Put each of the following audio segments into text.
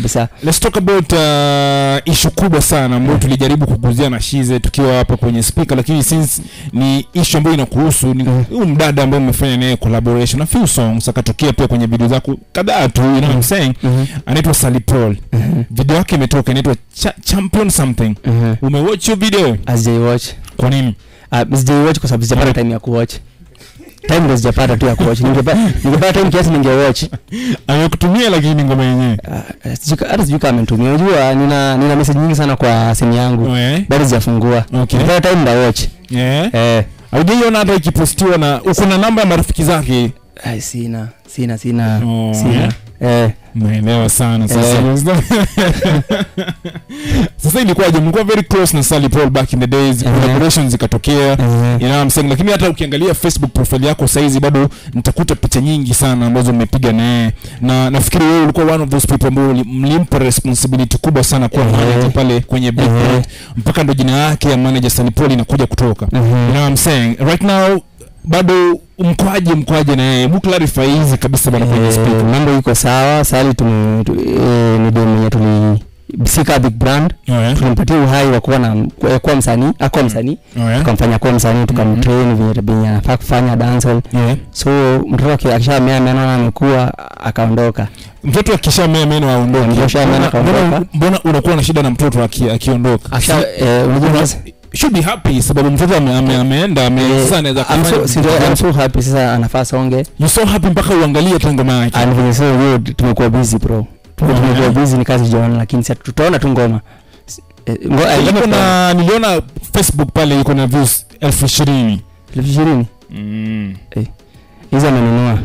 kabisa let's talk about uh, ishu kubwa sana ambayo tulijaribu kuguzia na shize tukiwa hapa kwenye speaker lakini since ni ishu ambayo inakuhusu ni Mhm. huyu mdada ambaye umefanya naye collaboration a few songs akatokea pia kwenye video zako kadhaa tu you know what I'm saying Mhm. anaitwa Sally Paul Mhm. video yake imetoka inaitwa Cha- champion something Mhm. umewatch hiyo video Sijaiwatch. kwa nini Ah, sijaiwatch kwa sababu sijapata time ya kuwatch time ndo sijapata tu ya kuwatch Ningepa- ningepata time kiasi ningewatch amekutumia lakini ngoma yenyewe Ah, sijui ka- hata sijui kama amenitumia unajua nina nina message nyingi sana kwa simu yangu Eh, bado sijafungua Okay. ningepata time ndawatch eh. eh haujaiona hata ikipostiwa na uko na namba ya marafiki zake ai sina sina sina Oh, sina eh naelewa sana sasa sasa ilikuwaje mlikuwa very close na Sally Paul back in the days Eh. collaborations zikatokea eh you know what I'm saying lakini hata ukiangalia Facebook profile yako saizi bado nitakuta picha nyingi sana ambazo umepiga naye na nafikiri wewe ulikuwa one of those people ambao uli- mlimpa responsibility kubwa sana kuwa Eh. manager pale kwenye Big Eh. Brand mpaka ndo jina yake ya manager Sally Paul inakuja kutoka you know what I'm saying right now bado mkwaje mkwaje na yeye hebu clarify hizi kabisa bana kwenye Eh, speaker mambo iko sawa sali tume tu, eh, ni demu yenye tuli sika big brand yeah. tulimpatia uhai wa kuwa na ya kuwa msanii akuwa msanii yeah. tukamfanya kuwa msanii tukamtrain venye venye anafaa kufanya dancehall yeah. so mtoto aki- akishamea meno na amekuwa akaondoka mtoto akishamea meno aondoke Mtoto akishamea Mbona- akaondoka. mbona- mbona unakuwa na shida na mtoto aki- akiondoka Akisha- eh, unajua Una- sasa- should be happy sababu mtoto ame, ame, ameenda ame, eh, sasa anaweza I'm kufanya so- si- vitu I'm vyake. so happy sasa anafaa songe you so happy mpaka uangalie hata ngoma yake and venye sasa hiyo tumekuwa busy bro Tume- Oh, tumekuwa yeah. busy ni kazi jiona lakini sasa tutaona tu ngoma S- eh, ngo- eh, iko ngoma na niliona facebook pale iko na views elfu ishirini elfu ishirini mm. hizo amenunua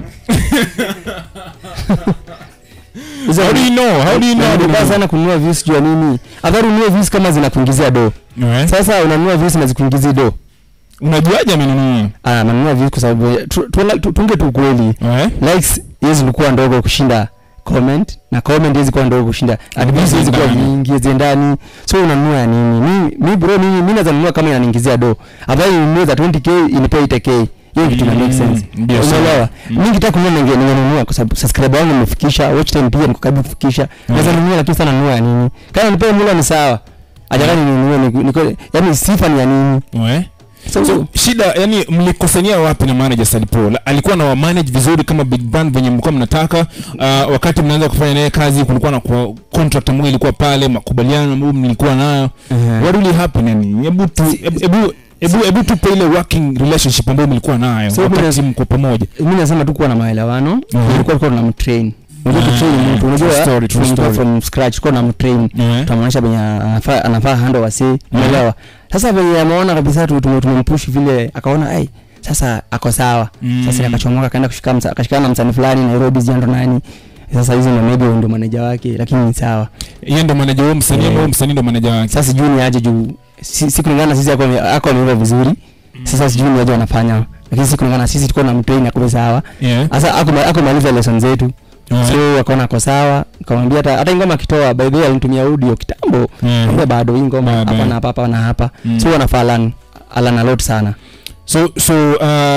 Hizo how do you know how do you know Nilibaya sana kununua views juu ya nini afadhali ununue views kama zinakuingizia do Eh? sasa unanunua views na zikuingizi do unajuaje amenunua ah nanunua views kwa sababu tu- tu- tu- tunge tu ukweli Eh? likes hizi zilikuwa ndogo kushinda comment na comment hizi kuwa ndogo kushinda adviews hizi kuwa Ziendani. nyingi ziendani so unanunua ya nini mi, mi bro mimi mimi naweza nunua kama inaniingizia do afadhali ninunue za 20k inipea 8k hiyo kitu ina make sense Mm, ndio sawa. unaelewa Mm. mimi nikitaka kununua ninge- ningenunua kwa sababu subscriber wangu nimefikisha watch time pia niko karibu kufikisha naweza nunua lakini sana nunua ya nini kama nipee mula ni sawa ajakani ninunue niko- niko yani sifa ni ya nini Eh? so, so shida yani mlikosania wapi na manager Salipol alikuwa na wamanage vizuri kama big brand venye mlikuwa mnataka uh, wakati mnaanza kufanya naye kazi kulikuwa na kwa contract ambayo ilikuwa pale makubaliano ambayo mlikuwa nayo uh, what really happened yani hebu tu hebu hebu- hebu hebu tupe ile working relationship ambayo mlikuwa nayo So, wakati bila- mko pamoja mi nasema tu kuwa na maelewano Mhm. ilikuwa tukuwa tunamtrain unajua Ah, kutrain mtu true unajua story, true tulikuwa story. from scratch tukuwa namtrain Eh? tunamwonyesha venye anafaa anafaa hando wasee umeelewa sasa venye ameona kabisa tu- tume- tumempush vile akaona ai sasa ako sawa Mm. sasa akachomoka akaenda kushika msa- akashikana na msanii fulani Nairobi jando nani sasa hizo ndo maybe ndo manager wake lakini ni sawa yeye ndo manager wao msanii Eh. ambao msanii ndo manager wake sasa sijui ni aje juu si, si kulingana na sisi ako ame- ako ameiva vizuri sasa sijui ni aje wanafanya lakini si kulingana na sisi tulikuwa na mtrain akuwe sawa yeah sasa ako ako maliza lesson zetu Eh. so akaona ako sawa akamwambia hata hata hii ngoma akitoa by the way alinitumia audio kitambo Eh. Kumbe bado hii ngoma Bado, hapa eh. na hapa hapa na hapa Mm. so wanafaa alan alan a lot sana so so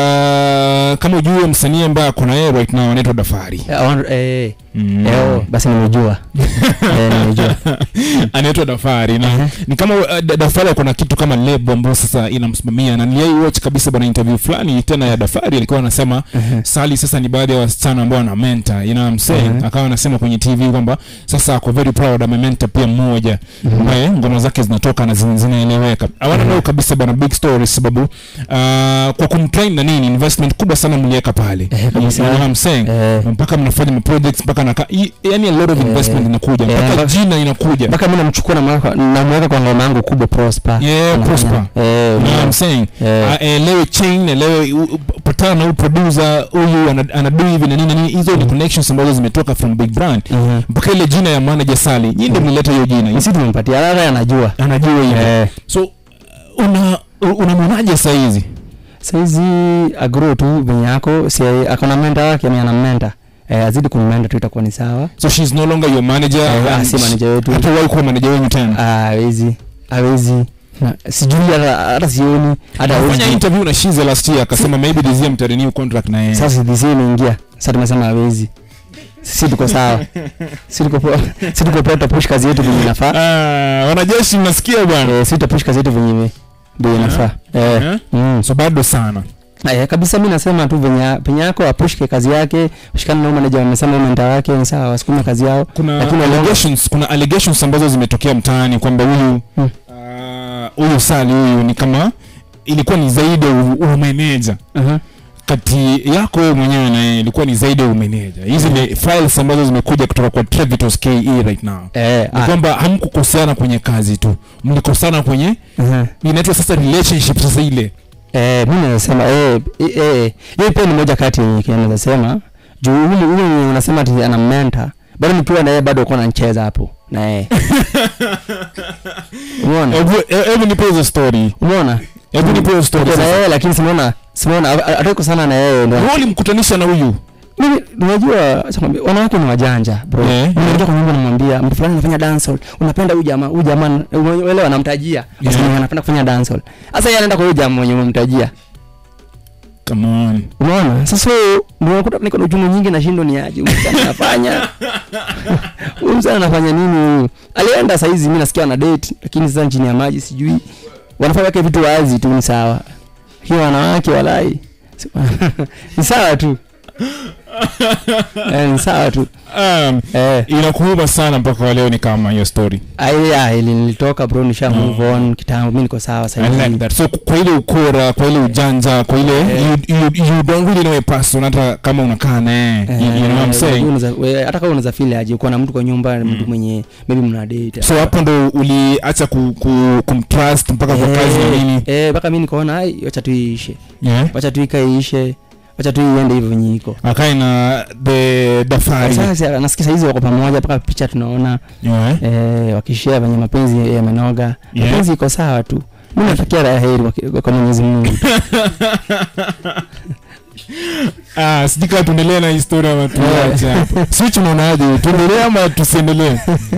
uh, kama ujue msanii ambaye ako na yeye right now anaitwa Dafari Eh, I want- eh, Mm. eh, oh, basi nimejua eh, nimejua anaitwa Dafari na Mhm. ni kama uh, Da- Dafari ako na kitu kama lebo ambayo sasa inamsimamia na niliai watch kabisa bana interview fulani tena ya Dafari alikuwa anasema Mhm. Sali sasa ni baadhi ya wasichana ambao ana mentor you know what I'm saying Mhm. akawa anasema kwenye TV kwamba sasa ako very proud ame mentor pia mmoja Mhm. ambaye ngoma zake zinatoka na zin- zinaeleweka I wanna know kabisa bana big story sababu uh, kwa kumtrain na nini investment kubwa sana mliweka pale Eh, you kabisa. know what I'm saying Eh, mpaka mnafanya projects mpaka naka i- yani a lot of Eh, investment inakuja eh, mpaka mpaka- jina inakuja mpaka mi namchukua namweka namweka kwa ngoma yangu kubwa prosper Yeah, Anafanya- Prosper. eh, You know what I'm saying eh, Ah, elewe chain elewe u- u- patana na huyu producer huyu ana- anadu hivi na nini na nini hizo ni connections ambazo zimetoka from big brand mhm. mpaka ile jina ya manager Sally nyinyi ndio mlileta hiyo jina sisi tumempatia hata anajua anajua hiyo eh, so una unamwonaje saa hizi saizi agro tu venye ako si akona menta wake ni ana menta eh, azidi kummenta tu itakuwa ni sawa so she's no longer your manager Eh, and si she- manager wetu hata wahi kuwa manager wenyu tena Ah, hawezi hawezi Na- sijui hata hata sioni hata fanya hawezi interview na Shize last year akasema maybe this year mtarenew contract na yeye sasa DC imeingia sasa tumesema hawezi sisi tuko sawa sisi tuko poa sisi tuko poa tutapush kazi yetu venye inafaa Ah, wanajeshi mnasikia bwana eh, sisi tutapush kazi yetu venye ndio inafaa eh, Eh? mm. so bado sana Aya, kabisa mi nasema tu venye penye yako apushke kazi yake shikana na manager wamesema menta wake ni sawa wasukume kazi yao kuna Lakini wale- allegations kuna allegations ambazo zimetokea mtaani kwamba huyu Hmm. ah, huyu sali huyu ni kama ilikuwa ni zaidi ya u- umeneja uh-huh. kati yako wewe mwenyewe na yeye ilikuwa ni zaidi ya umeneja hizi ni files ambazo zimekuja kutoka kwa Trevitos KE right now eh, ni ah, kwamba hamkukoseana kwenye kazi tu mlikosana kwenye uh-huh. inaitwa sasa relationship sasa ile Eh, mi nasema eh, eh, eh, hiyo pia ni moja kati yenye kile naweza sema juu huyu huyu mwenye unasema ati ana mentor bado nikiwa na yeye bado uko nacheza hapo na yeye umeona hebu hebu nipe hizo story umeona hebu nipe hizo story Uko na sasa yeye lakini simuona simuona atako sana na yeye ndio wewe ulimkutanisha na huyu mimi unajua acha nikwambie, wanawake ni wajanja bro Eh. mimi naingia kwa nyumba namwambia mtu fulani anafanya dancehall unapenda huyu jamaa huyu jamaa unaelewa anamtajia Yeah. yeah. anapenda kufanya dancehall sasa yeye anaenda kwa huyu jamaa mwenye umemtajia come on unaona sasa ndio unakuta niko na ujumbe nyingi na shindo ni aje huyu msichana anafanya huyu msichana anafanya nini huyu alienda saa hizi mimi nasikia ana date lakini sasa chini ya maji sijui wanafanya wake vitu wazi tu ni sawa hiyo wanawake walai Si- ni sawa tu eh, ni sawa tu um, eh inakuuma sana mpaka wa leo ni kama hiyo story aya ili nilitoka bro nisha move on kitambo mimi niko sawa sasa I like hivi that. so kwa ile ukora kwa ile ujanja kwa ile Eh. you, you, you don't really know a person hata kama unakaa naye you, you know what I'm saying Unaweza- we- hata kama unaweza feel aje uko na mtu kwa nyumba mtu mwenye maybe mna date so hapo ndo uliacha ku, ku, kumtrust mpaka kwa kazi na nini eh mpaka mimi nikaona ai wacha tu iishe yeah. wacha tu ikaishe wacha tu iende hivyo venye iko akae na the dafari sasa nasikia saizi wako pamoja mpaka picha tunaona yeah. eh wakishare venye mapenzi yamenoga Yeah. mapenzi iko sawa tu mimi natakia raha heri kwa- kwa Mwenyezi Mungu ah, sijui kama tuendelee na historia ama tuache hapo switch unaonaje tuendelee ama tusiendelee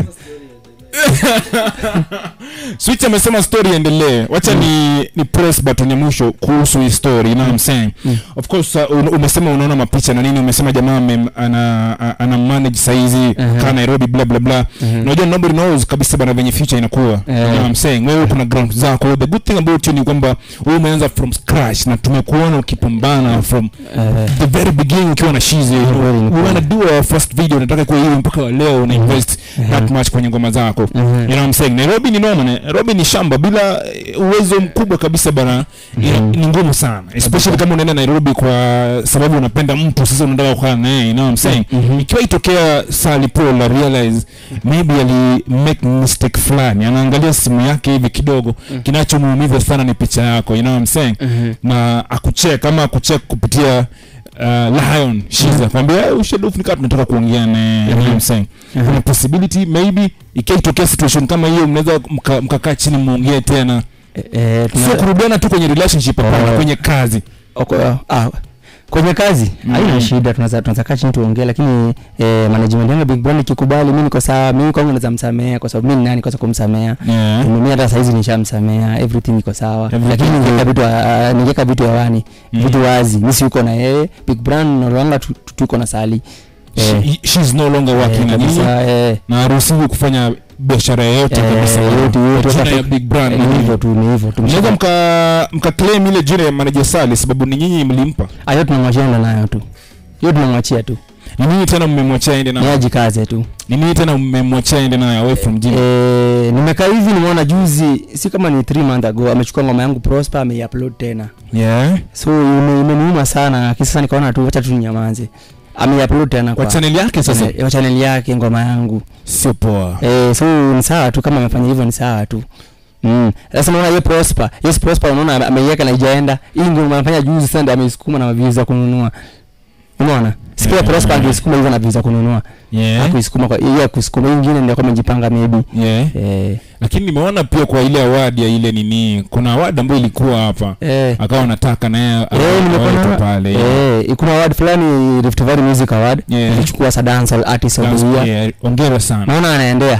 switch amesema story iendelee wacha ni, ni press button ya mwisho kuhusu hii story you know what I'm saying Mm. of course uh, un- umesema unaona mapicha na nini umesema jamaa ame- ana, a- ana manage saizi Mhm. kaa nairobi bla bla bla Mhm. unajua nobody knows kabisa bana venye future inakuwa you know what I'm saying wewe kuna ground zako the good thing about you ni kwamba wewe umeanza from scratch na tumekuona ukipambana from Eh, the very beginning ukiwa na shizi you know, Kweli, we kweli. wanna do our first video nataka kuwa hivi mpaka wa leo una invest that much kwenye ngoma zako mhm. you know what I'm saying Nairobi ni noma Nairobi ni shamba bila eh, uwezo mkubwa kabisa bana ina- Mhm. ni ngumu sana especially kama unaenda Nairobi kwa sababu unapenda mtu sasa unataka kukaa naye you know what I'm saying Mhm. ikiwa itokea Sally Paul la realize maybe ali make mistake fulani anaangalia simu yake hivi kidogo Mm. kinachomuumiza sana ni picha yako you know what I'm saying Mhm. na akuchek ama akuchek kupitia uh, lion shiza kwambia "Eh, ushadofu nikaa tunataka kuongea naye you know what I'm saying Mhm. kuna possibility maybe ikitokea situation kama hiyo mnaweza mka- mkakaa chini muongee tena Eh, eh, tuna- sio kurudiana tu kwenye relationship hapana Oh. kwenye kazi Oko- ah, kwenye kazi Mm. haina shida tunaweza tunaweza kaa chini tuongee lakini eh, management yangu ya big brand ikikubali mimi niko sawa mimi kwangu naweza msamea kwa sababu mimi ni nani kwanza kumsamea yeah. mimi hata saizi nishamsamea everything iko sawa Everything lakini is ningeka good. vitu ah, ningeka vitu hewani Mm. vitu wazi mimi si uko na yeye big brand nalanga tu- tu- tuko na sali Eh, She, she's no longer working eh, na nyinyi kabisa, eh, na haruhusiwi kufanya biashara yoyote Eh, kabisa yote, yote, kwa jina hata- ya big brand eh, na ni nini. hivyo tu ni hivyo tu mnaweza mka mka claim ile jina ya manager Sally sababu ni nyinyi mlimpa ayo tunamwachia enda nayo tu hiyo tunamwachia tu ni nyinyi tena mmemwachia ende ni nayo ajikaze tu ni nyinyi tena mmemwachia ende nayo away from gym Eh, nimekaa hivi nimeona juzi si kama ni 3 month ago amechukua ngoma yangu prosper ameiupload tena yeah so ime- imeniuma sana lakini sasa nikaona tu wacha tu ninyamaze ameiupload tena kwa kwa channel yake sasa eh, kwa channel yake ngoma yangu sio poa eh, so ni sawa tu kama amefanya hivyo ni sawa tu Mm. Sasa unaona hiyo Prosper, hiyo Prosper unaona ame- ameiweka na ijaenda. Hii ngoma anafanya juzi sasa ndio ameisukuma na views za kununua. Unaona? Sikia Yeah. Prosper angeisukuma hivyo na views za kununua. yeah Hakuisukuma kwa hiyo ya kusukuma hii nyingine ndio kama amejipanga maybe. yeah Eh, lakini nimeona pia kwa ile award ya ile nini kuna award ambayo ilikuwa hapa eh. akawa anataka naye Eh, awe- nimekuwa awe tu na- pale yeah. Eh, kuna award fulani Rift Valley Music Award. Yeah. Ilichukua sa dancehall artist of the year. Yeah, ongera sana Naona anaendea.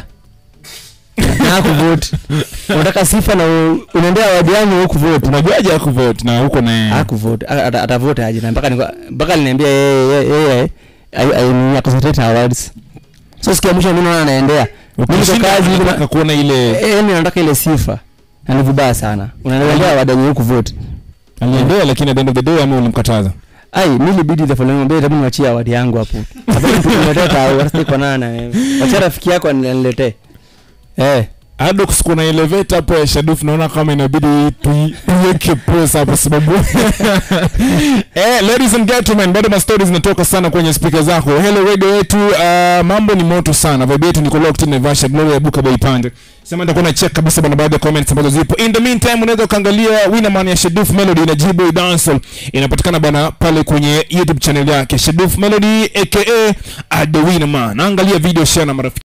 Na kuvote. Unataka sifa na u- unaendea award yangu huku vote. unajuaje akuvote na huko naye hakuvote ata- atavote aje na mpaka niko- mpaka aliniambia yeye yeye- yeye ai- ai- nini, aconcentrate na awards so sikia mwisho mimi naona anaendea mimi kwa Ukishinda kazi hivi na- unataka kuona ile Eh, yaani nataka ile sifa na ni vibaya sana unaendea wadanyi huku vote aliendea lakini at the end of the day ama ulimkataza ai mi libidi the following day tabu niwachie award yangu hapo sababu tukuletea tao hata kwa nana wacha rafiki yako aniletee eh Adox kuna elevator hapo ya Shaduf naona kama inabidi tui- tuiweke pause hapo sababu eh, ladies and gentlemen bado ma stories zinatoka sana kwenye speaker zako hello radio yetu uh, mambo ni moto sana vibe yetu niko locked in Naivasha Gloria Buka Bay Pande sema nitakuwa na check kabisa bana baadhi ya comments ambazo zipo in the meantime unaweza ukaangalia Winnerman ya Shaduf Melody na Jiboy Dancehall inapatikana bana pale kwenye YouTube channel yake Shaduf Melody aka uh, The Winnerman angalia video share na marafiki